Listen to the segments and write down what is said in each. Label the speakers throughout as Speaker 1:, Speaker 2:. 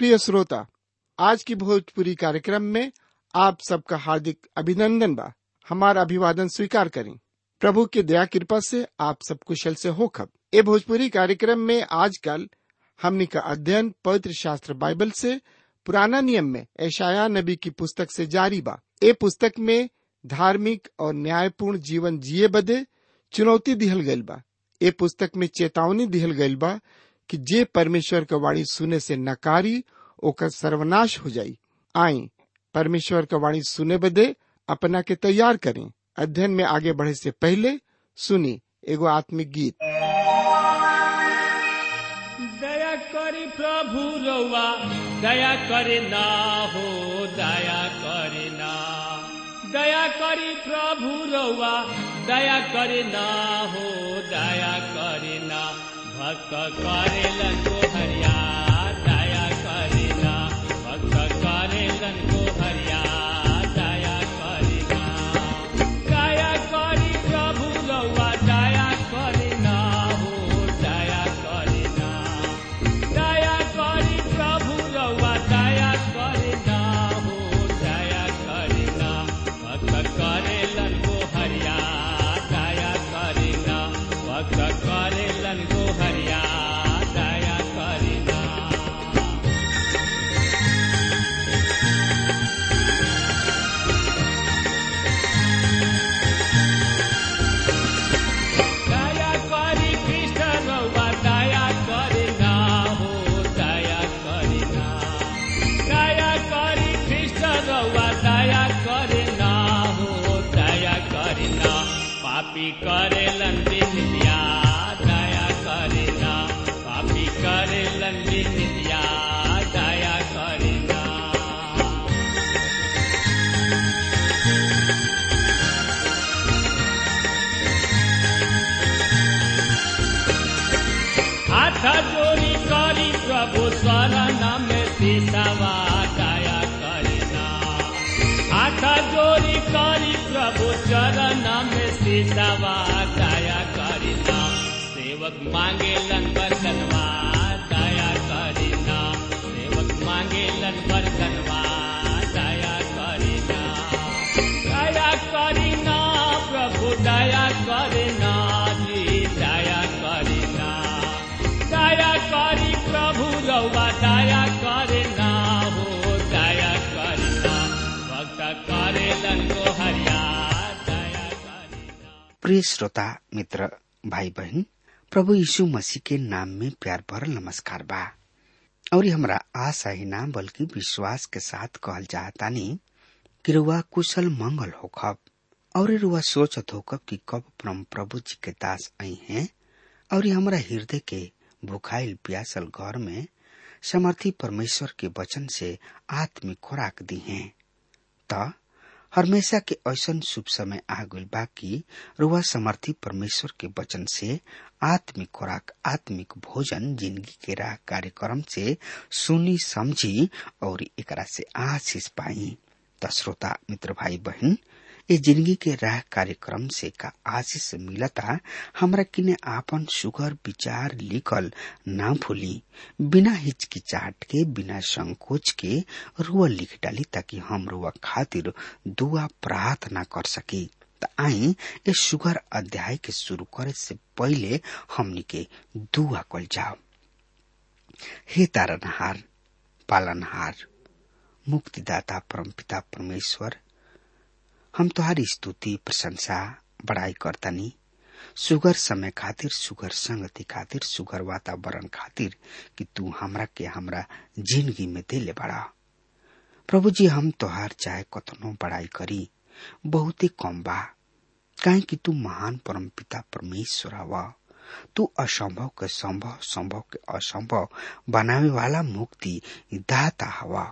Speaker 1: प्रिय श्रोता आज की भोजपुरी कार्यक्रम में आप सबका हार्दिक अभिनंदन बा हमारा अभिवादन स्वीकार करें प्रभु की दया कृपा से आप सब कुशल से हो खब ए भोजपुरी कार्यक्रम में आजकल हमनी का अध्ययन पवित्र शास्त्र बाइबल से पुराना नियम में ऐशाया नबी की पुस्तक से जारी बा ए पुस्तक में धार्मिक और न्यायपूर्ण जीवन जिए बदे चुनौती दिहल गइल बा ए पुस्तक में चेतावनी दिहल गइल बा कि जे परमेश्वर का वाणी सुने से नकारी ओकर सर्वनाश हो जाई आई परमेश्वर का वाणी सुने बदे अपना के तैयार करें अध्ययन में आगे बढ़े से पहले सुनी एगो आत्मिक गीत
Speaker 2: दया करी प्रभु रउआ दया करे ना हो दया करे ना दया करी प्रभु रउआ दया करे ना हो दया करे ना भक्त करेलन को हरिया दया करे ना भक्त करेलन को हरिया दया करे ना दया करी प्रभु रउआ दया करे ना हो दया करे ना दया करी प्रभु रउआ दया करे ना हो दया करे ना भक्त करेलन को हरिया दया करे ना भक्त करेलन को हरिया दया करे ना दया करी कृष्ण रउआ दया करे ना हो दया करे ना दया करी कृष्ण रउआ दया करे ना हो दया करे ना पापी करेलन बिंदिया दया करे ना पापी करेलन बिंदिया दया करे ना हाथ जोड़ी करी प्रभु शरण में सिसवा दया करिना हाथ जोड़ी करी प्रभु चरण में सिसवा दया करिना सेवक मांगे बरकनवा दया करिना सेवक मांगे बरकनवा दया करिना दया करिना प्रभु दया करिना जी दया करिना दया करी प्रभु रउआ दया करिना हो दया करिना भक्त करेलन को हरिया दया करिना
Speaker 3: प्रिय श्रोता मित्र भाई बहन प्रभु यीशु मसीह के नाम में प्यार भरल नमस्कार बा और हमरा आशा ही ना बल्कि विश्वास के साथ कहल चाहतानी कि रुआ कुशल मंगल होखब और रुआ सोचत होखब कि कब परम प्रभु जी के दास आई हैं और हमरा हृदय के भुखाइल प्यासल घर में समर्थी परमेश्वर के वचन से आत्मिक खुराक दी हैं त हमेशा के ऐसन शुभ समय आ गइल बा कि रुआ समर्थी परमेश्वर के वचन से आत्मिक खुराक आत्मिक भोजन जिंदगी के राह कार्यक्रम से सुनी समझी और एकरा से आशीष पाई त श्रोता मित्र भाई बहन ये जिंदगी के राह कार्यक्रम से का आशीष मिलता हमरा किने आपन सुगर विचार लिखल ना भूली बिना हिचकिचाहट के बिना संकोच के रुआ लिख डाली ताकि हम रुआ खातिर दुआ प्रार्थना कर सकी त आई ये सुगर अध्याय के शुरू करे से पहले हमनी के दुआ कल जाओ हे तारनहार पालनहार मुक्तिदाता परमपिता परमेश्वर हम तुहारी स्तुति प्रशंसा बड़ाई करतनी सुगर समय खातिर सुगर संगति खातिर सुगर वातावरण खातिर कि तू हमरा के हमरा जिंदगी में देले बड़ा प्रभु जी हम तोहार चाहे कतनो बड़ाई करी बहुत ही कम बा काहे कि तू महान परम पिता परमेश्वर हवा तू असंभव के संभव संभव के असंभव बनावे वाला मुक्ति दाता हवा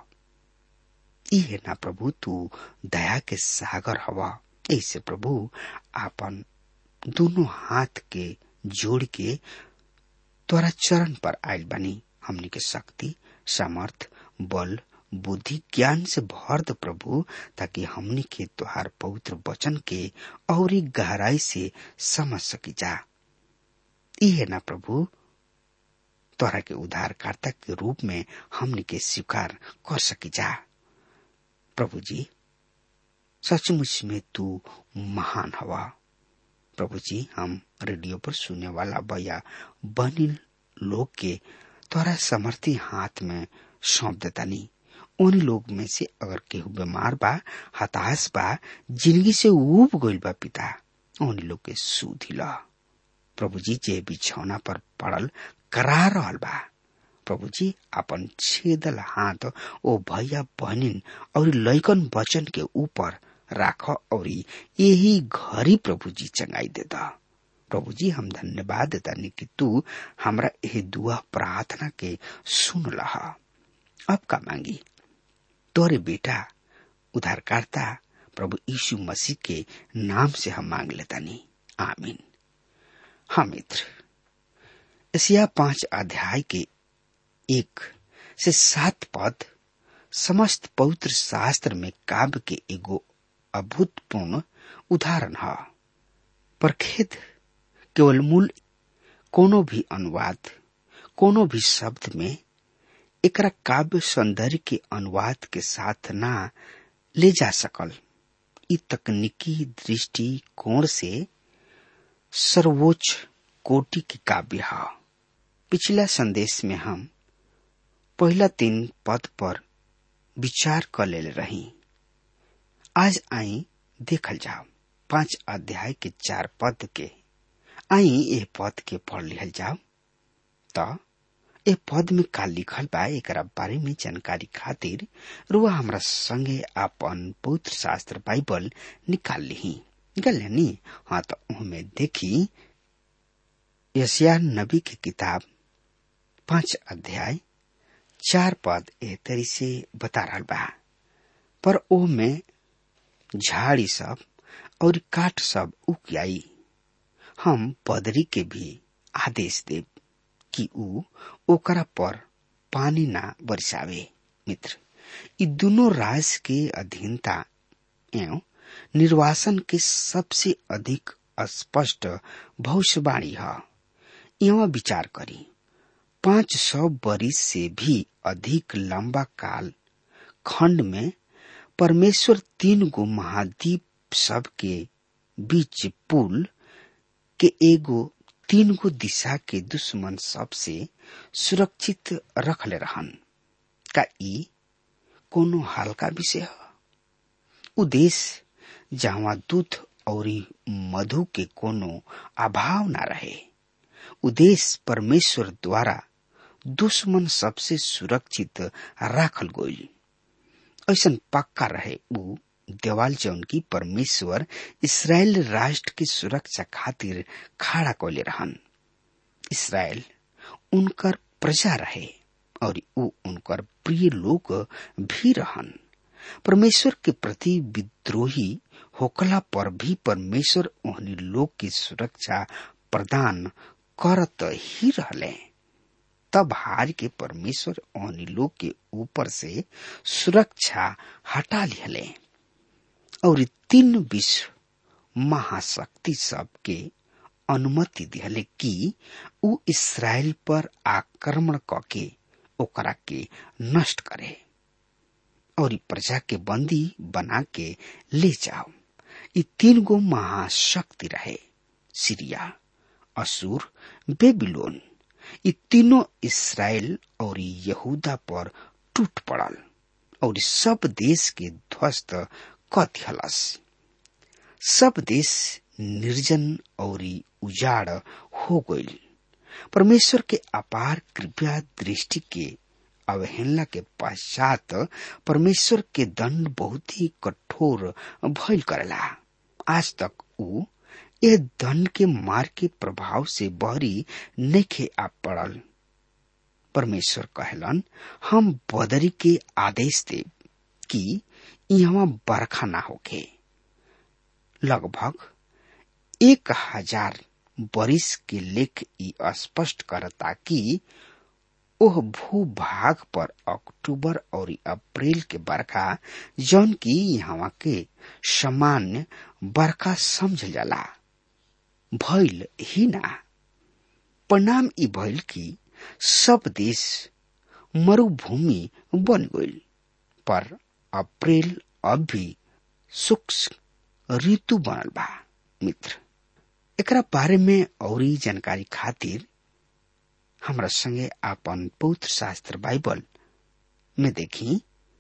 Speaker 3: ई है ना प्रभु तू दया के सागर हवा ऐसे प्रभु आपन दोनों हाथ के जोड़ के तोरा चरण पर आयल बनी हमनी के शक्ति सामर्थ बल बुद्धि ज्ञान से भर द प्रभु ताकि हमनी के तोहार पवित्र वचन के और गहराई से समझ सकी जा ई है ना प्रभु तोहरा के उद्धारकर्ता के रूप में हमने के स्वीकार कर सकी जा प्रभु जी सचमुच में तू महान हवा प्रभु जी हम रेडियो पर सुनने वाला भैया बनी लोग के तोरा समर्थी हाथ में सौंप देतानी उन लोग में से अगर केहू बीमार बा हताश बा जिंदगी से उब गइल बा पिता उन लोग के सुधी ला प्रभु जी जे बिछौना पर पड़ल करा रहल बा प्रभु जी अपन छेदल हाथ ओ भैया बहनिन और लैकन वचन के ऊपर राख और यही घरी प्रभु जी चंगाई देता प्रभु जी हम धन्यवाद देता कि तू हमरा यह दुआ प्रार्थना के सुन लहा अब का मांगी तोरे बेटा उधारकर्ता प्रभु यीशु मसीह के नाम से हम मांग लेता नहीं आमीन हाँ मित्र एशिया पांच अध्याय के एक से सात पद समस्त पवित्र शास्त्र में काव्य के एगो अभूतपूर्ण उदाहरण है पर खेद केवल मूल कोनो भी अनुवाद कोनो भी शब्द में एकरा काव्य सौंदर्य के अनुवाद के साथ ना ले जा सकल इ तकनीकी दृष्टि कोण से सर्वोच्च कोटि के काव्य है पिछला संदेश में हम पहला तीन पद पर विचार कर ले रही आज आई देखल जाओ पांच अध्याय के चार पद के आई ए पद के पढ़ लिहल जाओ त ए पद में का लिखल बा एक बारे में जानकारी खातिर रुआ हमरा संगे अपन पवित्र शास्त्र बाइबल निकाल ली निकाल नी हाँ तो उनमें देखी यसिया नबी की किताब पांच अध्याय चार पद ए तरी से बता रहा बा पर ओ में झाड़ी सब और काट सब उक आई हम पदरी के भी आदेश देव कि ऊ ओकरा पर पानी ना बरसावे मित्र ये दोनों राज के अधीनता एवं निर्वासन के सबसे अधिक स्पष्ट भविष्यवाणी है यहाँ विचार करी पांच सौ बरिस से भी अधिक लंबा काल खंड में परमेश्वर तीन गो महाद्वीप सब के बीच पुल के एगो तीन गो दिशा के दुश्मन सबसे सुरक्षित रखले रहन का ई कोनो हल्का विषय है उ देश जहाँ दूध और मधु के कोनो अभाव न रहे उ देश परमेश्वर द्वारा दुश्मन सबसे सुरक्षित राखल गई ऐसा पक्का रहे उ देवाल जौन की परमेश्वर इसराइल राष्ट्र की सुरक्षा खातिर खड़ा कैले रहन इसराइल उनकर प्रजा रहे और उ उनकर प्रिय लोग भी रहन परमेश्वर के प्रति विद्रोही होकला पर भी परमेश्वर ओहनी लोग की सुरक्षा प्रदान करत ही रहले तब हार के परमेश्वर ओहनी लोग के ऊपर से सुरक्षा हटा लिहले और तीन विश्व महाशक्ति सब के अनुमति दिहले कि उ इसराइल पर आक्रमण करके ओकरा के नष्ट करे और प्रजा के बंदी बना के ले जाओ ये तीन गो महाशक्ति रहे सीरिया असुर बेबीलोन ये तीनों इसराइल और यहूदा पर टूट पड़ल और सब देश के ध्वस्त कथलस सब देश निर्जन और उजाड़ हो गई परमेश्वर के अपार कृपया दृष्टि के अवहेलना के पश्चात परमेश्वर के दंड बहुत ही कठोर भइल करेला आज तक उ ए दंड के मार के प्रभाव से बहरी नखे आ पड़ल परमेश्वर कहलन हम बदरी के आदेश दे कि यहाँ बरखा ना होके लगभग एक हजार बरिस के लेख ई स्पष्ट करता कि ओह भूभाग पर अक्टूबर और अप्रैल के बरखा जौन की यहाँ के सामान्य बरखा समझ जाला भइल ही ना परिणाम ई भइल कि सब देश मरुभूमि बन गईल पर अप्रैल अब भी शुष्क ऋतु बनल बा मित्र एकरा बारे में और जानकारी खातिर हमरा संगे आपन पवित्र शास्त्र बाइबल में देखी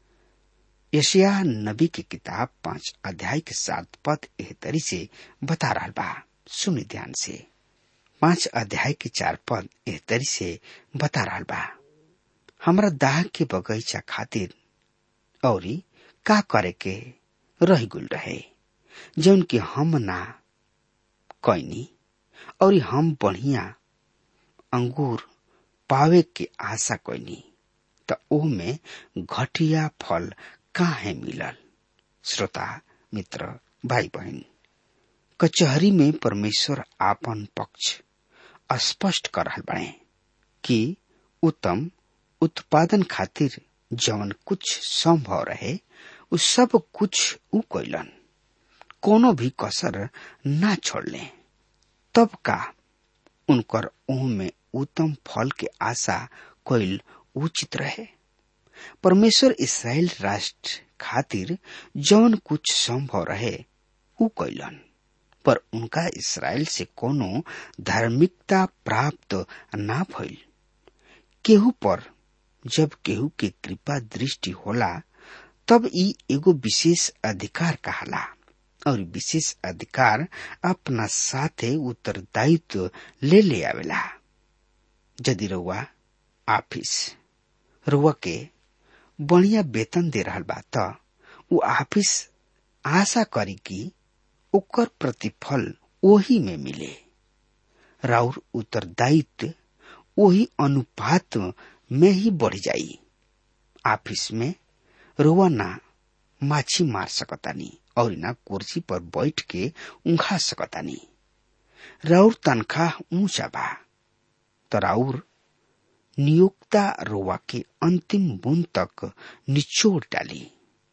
Speaker 3: यशिया नबी की किताब पांच अध्याय के सात पद एह तरी से बता रहा बा सुनि ध्यान से पांच अध्याय के चार पद एह तरी से बता रहा बा हमरा दाह के बगीचा खातिर और का करे के रह गुल रहे जौन की हम ना कैनी और हम बढ़िया अंगूर पावे के आशा कैनी त ओमे घटिया फल काहे मिलल श्रोता मित्र भाई बहन कचहरी में परमेश्वर आपन पक्ष स्पष्ट कर रहल बने कि उत्तम उत्पादन खातिर जवन कुछ संभव रहे उ सब कुछ उ कैलन कोनो भी कसर ना छोड़ले तब का उनकर ओह में उत्तम फल के आशा कैल उचित रहे परमेश्वर इसराइल राष्ट्र खातिर जौन कुछ संभव रहे उ कैलन पर उनका इसराइल से कोनो धार्मिकता प्राप्त ना भइल केहू पर जब केहू के कृपा दृष्टि होला तब ई एगो विशेष अधिकार कहाला और विशेष अधिकार अपना साथे उत्तरदायित्व ले ले आवेला यदि रउआ ऑफिस रुआ के बढ़िया वेतन दे रहल बा त उ ऑफिस आशा करी कि ओकर प्रतिफल ओही में मिले राउर उत्तरदायित्व वही अनुपात में ही बढ़ जाई ऑफिस में रुआ ना माछी मार सकतानी और ना कुर्सी पर बैठ के उंघा सकतानी राउर तनख्वाह ऊंचा बा तो राउर नियोक्ता रोवा के अंतिम बूंद तक निचोड़ डाली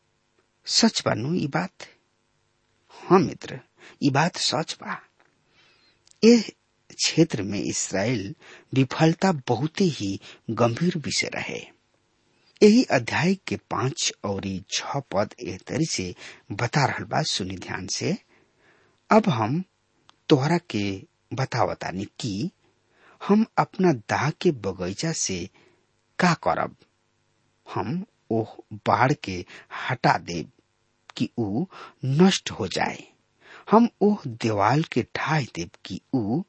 Speaker 3: सच बानू ई बात हाँ मित्र ई बात सच बा ए क्षेत्र में इसराइल विफलता बहुत ही गंभीर विषय रहे यही अध्याय के पांच और छ पद एह तरी से बता रहा बा सुनी ध्यान से अब हम तोहरा के बतावतानी कि हम अपना दाह के बगीचा से का करब हम ओह बाढ़ के हटा देब कि ऊ नष्ट हो जाए हम ओह देवाल के ढाई देब कि ऊ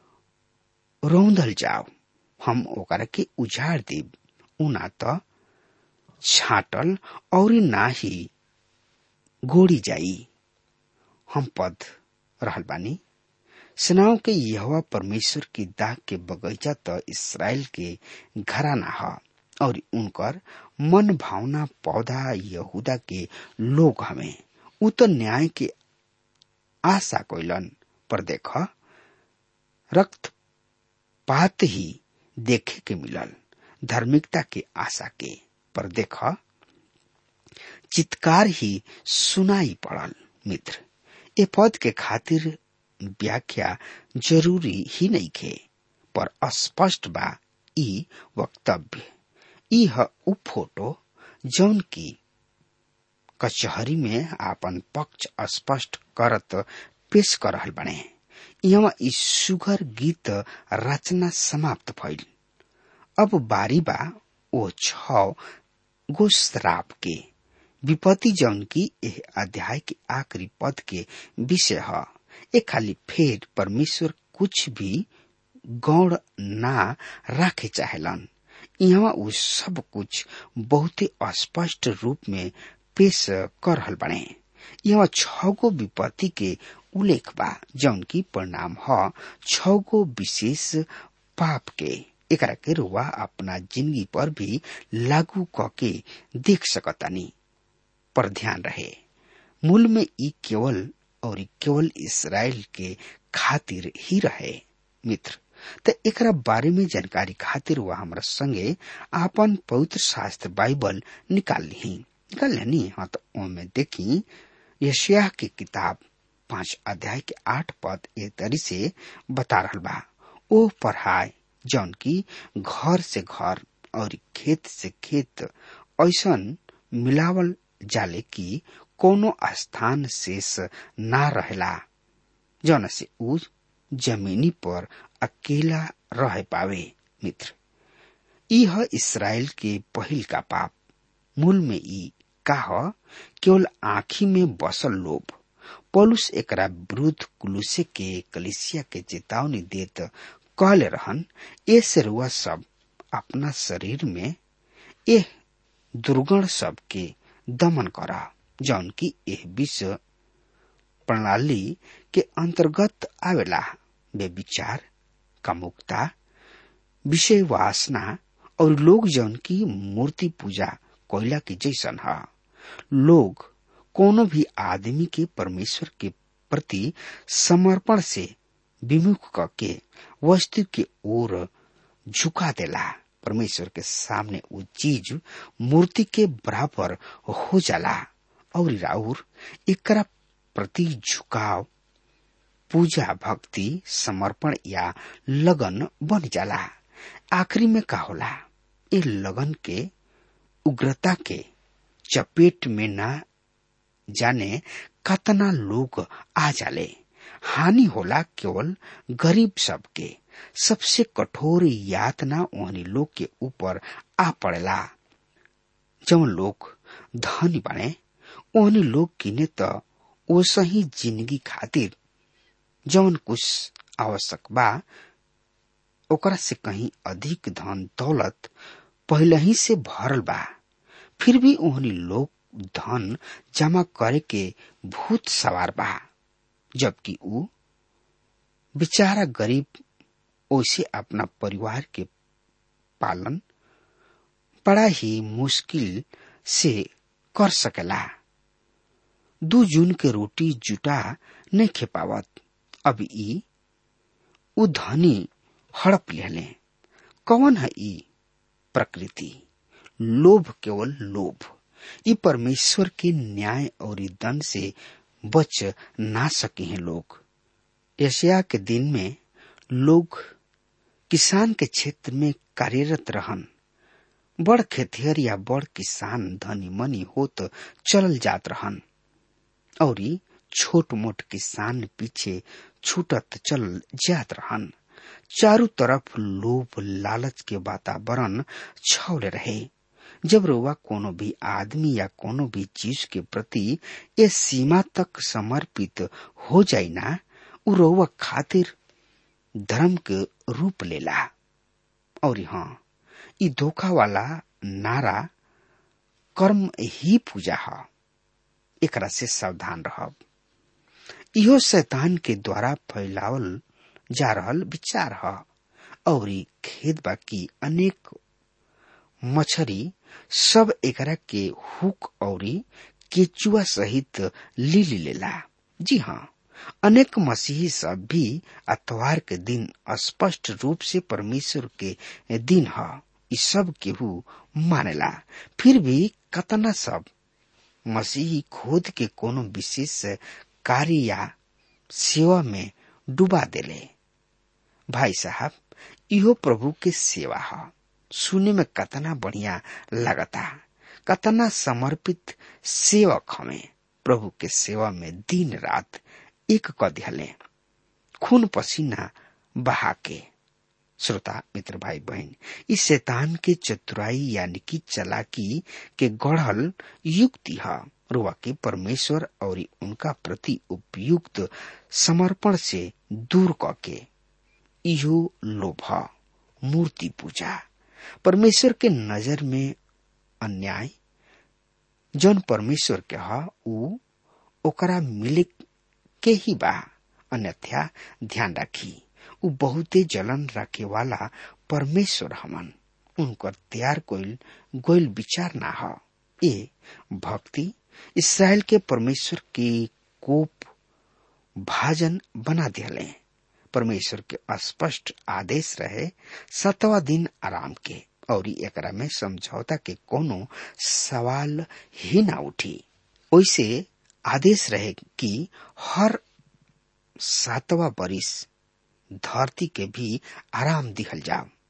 Speaker 3: रौंदल जाओ हम ओकरा के उजाड़ देब ऊ ना तो छाटल और ना ही गोड़ी जाई हम पद रहल बानी सेनाओं के यहवा परमेश्वर की दाग के बगीचा तो इसराइल के घराना ह और उनकर मन भावना पौधा यहूदा के लोग हमें उ तो न्याय के आशा कोइलन पर देख रक्त पात ही देखे के मिलल धार्मिकता के आशा के पर देख चित्कार ही सुनाई पड़ल मित्र ए पद के खातिर व्याख्या जरूरी ही नहीं खे पर अस्पष्ट बा ई वक्तव्य ई ह उ फोटो जौन की कचहरी में आपन पक्ष स्पष्ट करत पेश कर रहल बने यहाँ ई सुगर गीत रचना समाप्त भइल अब बारी बा ओ छ गो श्राप के विपत्ति जौन की एह अध्याय के आखिरी पद के विषय है ए खाली फेर परमेश्वर कुछ भी गौड़ ना राखे चाहेलन यहाँ उ सब कुछ बहुत स्पष्ट रूप में पेश कर रहल बने यहाँ छगो विपत्ति के उल्लेख बा जौन की परिणाम ह छगो विशेष पाप के एकरा के रुआ अपना जिंदगी पर भी लागू क के देख सकतानी पर ध्यान रहे मूल में ई केवल और केवल इसराइल के खातिर ही रहे मित्र त एकरा बारे में जानकारी खातिर वह हमरा संगे आपन पवित्र शास्त्र बाइबल निकाल ली निकाल लेनी हाँ तो ओमे देखी यशिया की किताब पांच अध्याय के आठ पद ए तरी से बता रहल बा ओ पढ़ाए जौन की घर से घर और खेत से खेत ऐसन मिलावल जाले कि कोनो स्थान शेष ना रहेला जौन से उ जमीनी पर अकेला रह पावे मित्र ई ह इसराइल के पहिल का पाप मूल में ई का ह केवल आँखी में बसल लोभ पौलुस एकरा विरुद्ध कुलुसे के कलिसिया के चेतावनी देत कहले रहन ए से रुआ सब अपना शरीर में एह दुर्गण सब के दमन करा जौन की एह विश्व प्रणाली के अंतर्गत आवेला वे विचार कामुकता विषय वासना और लोग जौन की मूर्ति पूजा कोयला के जैसन है लोग कोनो भी आदमी के परमेश्वर के प्रति समर्पण से विमुख करके वस्तु के ओर झुका देला परमेश्वर के सामने वो चीज मूर्ति के बराबर हो जाला और राउर एकरा प्रति झुकाव पूजा भक्ति समर्पण या लगन बन जाला आखिरी में का होला ए लगन के उग्रता के चपेट में ना जाने कतना लोग आ जाले हानि होला केवल गरीब सबके सबसे कठोर यातना ओहनी लोग के ऊपर आ पड़ेला जब लोग धनी बने ओहनी लोग किने त ओसही जिंदगी खातिर जौन कुछ आवश्यक बा ओकरा से कहीं अधिक धन दौलत पहले ही से भरल बा फिर भी ओहनी लोग धन जमा करे के भूत सवार बा जबकि ऊ बेचारा गरीब ओसे अपना परिवार के पालन बड़ा ही मुश्किल से कर सकेला दू जून के रोटी जुटा नहीं खेपावत अब ई उ धनी हड़प लेले कौन है ई प्रकृति लोभ केवल लोभ ई परमेश्वर के न्याय और दंड से बच ना सके हैं लोग एशिया के दिन में लोग किसान के क्षेत्र में कार्यरत रहन बड़ खेतिहर या बड़ किसान धनी मनी होत चलल जात रहन और छोट मोट किसान पीछे छूटत चल जात रहन चारों तरफ लोभ लालच के वातावरण छौले रहे जब रोवा कोनो भी आदमी या कोनो भी चीज के प्रति ये सीमा तक समर्पित हो जाई ना उ रोवा खातिर धर्म के रूप लेला और हाँ ई धोखा वाला नारा कर्म ही पूजा है एकरा से सावधान रहब इहो शैतान के द्वारा फैलावल जा रहल विचार है और खेत बाकी अनेक मछरी सब एकरा के हुक और केचुआ सहित ली लेला जी हाँ अनेक मसीही सब भी अतवार के दिन स्पष्ट रूप से परमेश्वर के दिन है इ सब केहू मानेला फिर भी कतना सब मसीही खोद के कोनो विशेष कार्य या सेवा में डुबा देले भाई साहब इहो प्रभु के सेवा है सुने में कतना बढ़िया लगता कतना समर्पित सेवक हमें प्रभु के सेवा में दिन रात एक क दिहले खून पसीना बहा के श्रोता मित्र भाई बहन इस शैतान के चतुराई यानी कि चलाकी के गढ़ल युक्ति है रुआ के परमेश्वर और उनका प्रति उपयुक्त समर्पण से दूर करके इहो लोभ मूर्ति पूजा परमेश्वर के नजर में अन्याय जौन परमेश्वर के ह उ ओकरा मिले के ही बा अन्यथा ध्यान रखी उ बहुते जलन रखे वाला परमेश्वर हमन उनकर तैयार कोइल गोइल विचार ना ह ए भक्ति इसराइल के परमेश्वर के कोप भाजन बना दिले परमेश्वर के स्पष्ट आदेश रहे सतवा दिन आराम के और एकरा में समझौता के कोनो सवाल ही ना उठी ओइसे आदेश रहे कि हर सातवा बरिस धरती के भी आराम दिहल जाओ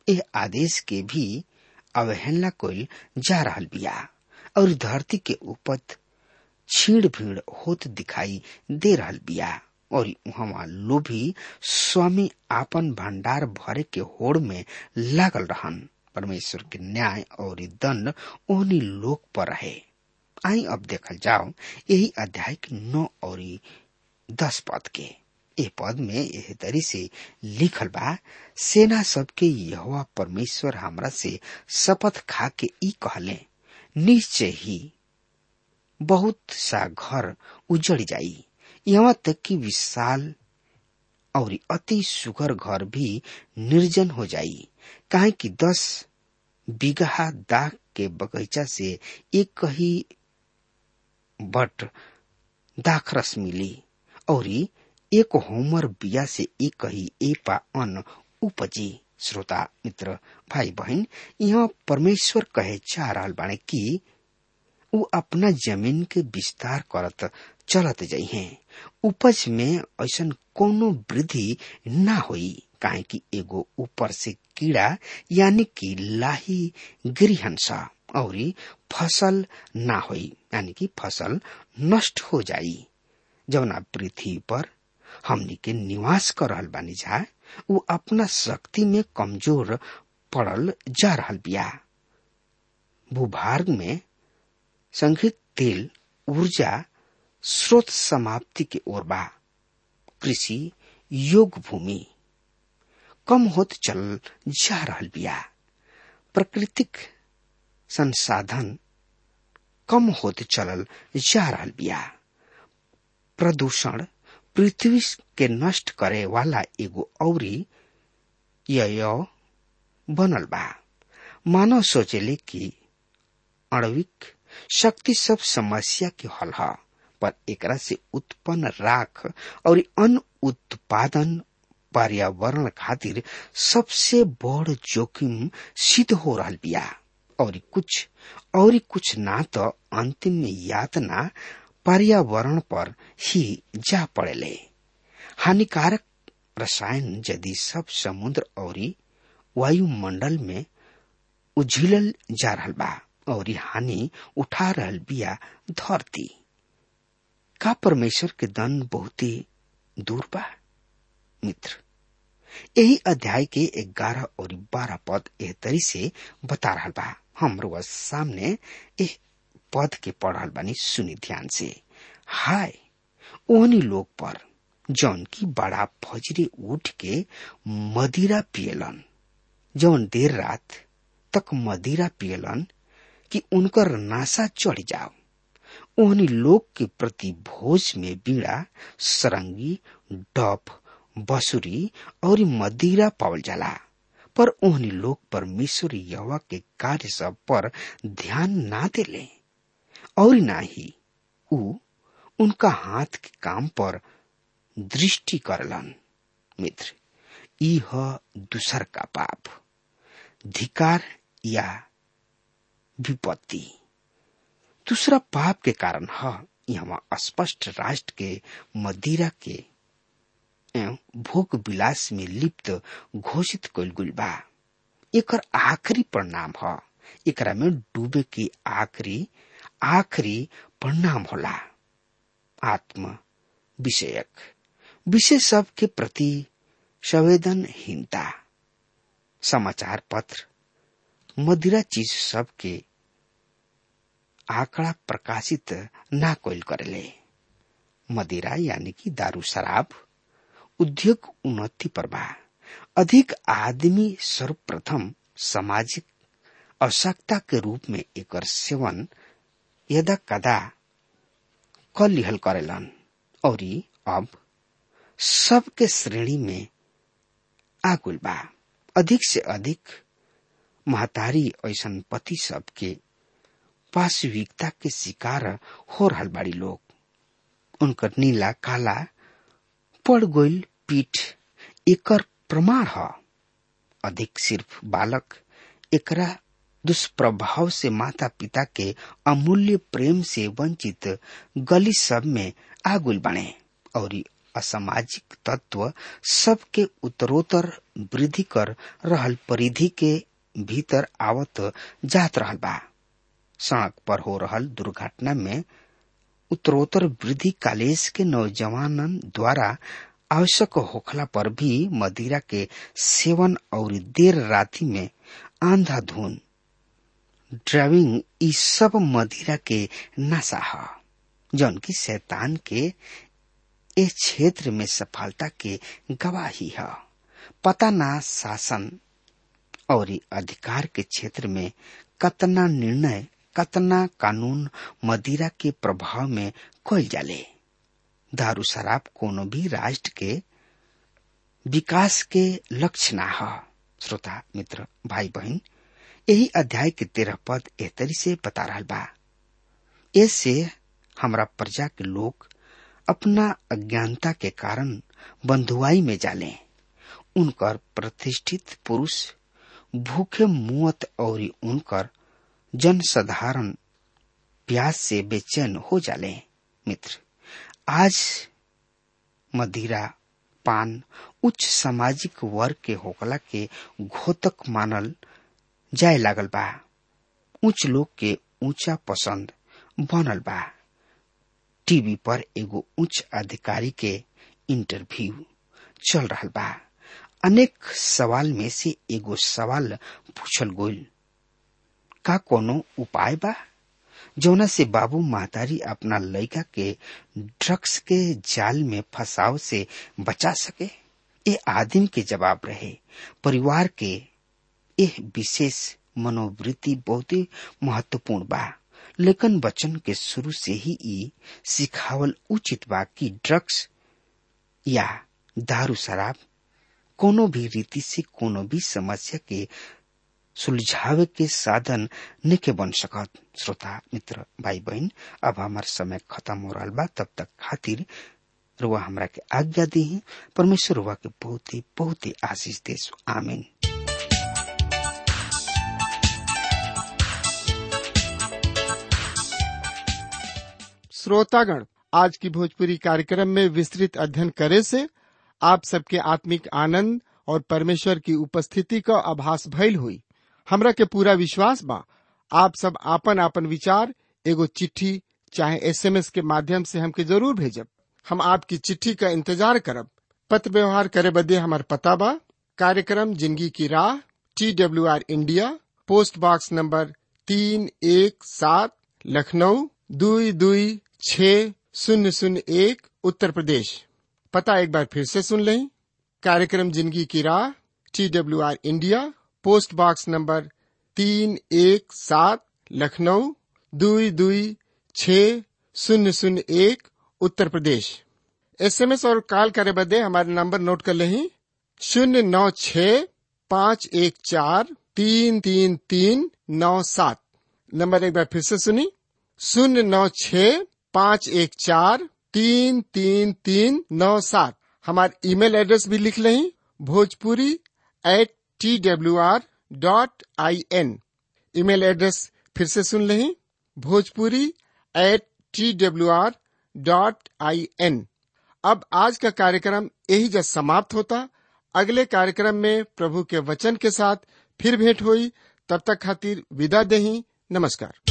Speaker 3: एह आदेश के भी अवहेलना कोल जा रहल बिया और धरती के उपज छीड़ भीड़ होत दिखाई दे रहल बिया और वहाँ लोभी स्वामी आपन भंडार भरे के होड़ में लागल रहन परमेश्वर के न्याय और दंड ओहनी लोक पर रहे आई अब देखल जाओ यही अध्याय के नौ और दस पद के ए पद में एह तरी से लिखल बा सेना सबके यहोवा परमेश्वर हमरा से शपथ खा के ई कहले निश्चय ही बहुत सा घर उजड़ जाई यहाँ तक कि विशाल और अति सुघर घर भी निर्जन हो जाई काहे कि दस बिगहा दाग के बगीचा से एक ही बट दाखरस मिली और एक होमर बिया से एक ही एपा अन्न उपजी श्रोता मित्र भाई बहन यहाँ परमेश्वर कहे चाह रहा बाणे कि उ अपना जमीन के विस्तार करत चलत जाइ हैं उपज में ऐसा कोनो वृद्धि ना होई काहे कि एगो ऊपर से कीड़ा यानी कि लाही गृहंस और फसल ना होई यानी कि फसल नष्ट हो जाई जवना पृथ्वी पर हमनी के निवास कर रहल बानी जा उ अपना शक्ति में कमजोर पड़ल जा रहल बिया भूभाग में संघित तेल ऊर्जा स्रोत समाप्ति के ओर बा कृषि योग भूमि कम होत चल जा रहल बिया प्राकृतिक संसाधन कम होत चलल जा रहल बिया प्रदूषण पृथ्वी के नष्ट करे वाला एगो औरी यय बनल बा मानव सोचेले कि आणविक शक्ति सब समस्या के हल है पर एकरा से उत्पन्न राख और अन्न उत्पादन पर्यावरण खातिर सबसे बड़ जोखिम सिद्ध हो रहा बिया और कुछ और कुछ ना तो अंतिम में यातना पर्यावरण पर ही जा पड़ेले हानिकारक रसायन यदि सब समुद्र और वायुमंडल में उझिलल जा रहा बा और हानि उठा रहल बिया धरती का परमेश्वर के दन बहुत ही दूर बा मित्र यही अध्याय के ग्यारह और बारह पद एह तरी से बता रहा बा हमरो सामने एह पद के पढ़ल बानी सुनी ध्यान से हाय ओहनी लोग पर जौन की बड़ा फजरे उठ के मदिरा पियलन जौन देर रात तक मदिरा पियलन कि उनकर नासा चढ़ जाओ ओहनी लोग के प्रति भोज में बीड़ा सरंगी डप बसुरी और मदिरा पावल जाला पर ओहनी लोग परमेश्वर यवा के कार्य सब पर ध्यान ना देले और ना ही उ उनका हाथ के काम पर दृष्टि करलन मित्र यह दूसर का पाप धिकार या विपत्ति दूसरा पाप के कारण है यहाँ स्पष्ट राष्ट्र के मदिरा के भोग विलास में लिप्त घोषित कल गुल बा एकर आखिरी परिणाम है एकरा में डूबे के आखिरी आखिरी परिणाम होला आत्म विषयक विषय सब के प्रति संवेदनहीनता समाचार पत्र मदिरा चीज सब के आंकड़ा प्रकाशित ना कोल करेले मदिरा यानी कि दारू शराब उद्योग उन्नति पर बा अधिक आदमी सर्वप्रथम सामाजिक आवश्यकता के रूप में एकर सेवन यदा कदा क लिहल करेलन और अब सबके श्रेणी में आकुल बा अधिक से अधिक महतारी ऐसा पति सबके पाशविकता के शिकार हो रहा बाड़ी लोग उनकर नीला काला पड़ गोल पीठ एकर प्रमाण है अधिक सिर्फ बालक एकरा दुष्प्रभाव से माता पिता के अमूल्य प्रेम से वंचित गली सब में आगुल बने और असामाजिक तत्व सबके उत्तरोत्तर वृद्धि कर रहल परिधि के भीतर आवत जात रहल बा सड़क पर हो रहल दुर्घटना में उत्तरोत्तर वृद्धि कालेश के नौजवानन द्वारा आवश्यक होखला पर भी मदिरा के सेवन और देर राति में आंधाधुन ड्राइविंग ई सब मदिरा के नशा ह जौन की शैतान के इस क्षेत्र में सफलता के गवाही है पता ना शासन और अधिकार के क्षेत्र में कतना निर्णय कतना कानून मदिरा के प्रभाव में कल जाले दारू शराब कोनो भी राष्ट्र के विकास के लक्ष्य ना है श्रोता मित्र भाई बहन यही अध्याय के तेरह पद एहतरी से बता रहा बा इससे हमरा प्रजा के लोग अपना अज्ञानता के कारण बंधुआई में जाले उनकर प्रतिष्ठित पुरुष भूखे मुअत और उनकर जन साधारण प्यास से बेचैन हो जाले मित्र आज मदिरा पान उच्च सामाजिक वर्ग के होकला के घोतक मानल जाए लागल बा उच्च लोग के ऊंचा पसंद बनल बा टीवी पर एगो उच्च अधिकारी के इंटरव्यू चल रहा बा अनेक सवाल में से एगो सवाल पूछल गोल का कोनो उपाय बा जौना से बाबू महतारी अपना लड़का के ड्रग्स के जाल में फंसाव से बचा सके ये आदिम के जवाब रहे परिवार के यह विशेष मनोवृत्ति बहुत ही महत्वपूर्ण बा लेकिन बच्चन के शुरू से ही ई सिखावल उचित बा कि ड्रग्स या दारू शराब कोनो भी रीति से कोनो भी समस्या के सुलझावे के साधन निके बन सकत श्रोता मित्र भाई बहन अब हमार समय खत्म हो रहा बा तब तक खातिर रुआ हमरा के आज्ञा दी परमेश्वर रुआ के बहुत ही बहुत ही आशीष देश आमीन
Speaker 1: श्रोतागण आज की भोजपुरी कार्यक्रम में विस्तृत अध्ययन करे से आप सबके आत्मिक आनंद और परमेश्वर की उपस्थिति का आभास भइल हुई हमरा के पूरा विश्वास बा आप सब आपन आपन विचार एगो चिट्ठी चाहे एसएमएस के माध्यम से हमके जरूर भेजब हम आपकी चिट्ठी का इंतजार करब पत्र व्यवहार करे बदे हमार पता बा कार्यक्रम जिंदगी की राह T W R India post box number तीन एक सात लखनऊ दुई दुई छ शून्य शून्य एक उत्तर प्रदेश पता एक बार फिर से सुन लें कार्यक्रम जिंदगी की राह T W R India post box number तीन एक सात लखनऊ दुई दुई छ शून्य शून्य एक उत्तर प्रदेश एसएमएस और कॉल करे बदे हमारे नंबर नोट कर लें शून्य नौ छ पाँच एक चार तीन तीन तीन नौ सात नंबर एक बार फिर से सुनी शून्य नौ छ पाँच एक चार तीन तीन तीन नौ सात हमारे ईमेल एड्रेस भी लिख लें Bhojpuri at T W R dot I N email address फिर से सुन लें Bhojpuri at T W R dot I N अब आज का कार्यक्रम यही जब समाप्त होता अगले कार्यक्रम में प्रभु के वचन के साथ फिर भेंट हुई तब तक खातिर विदा दही नमस्कार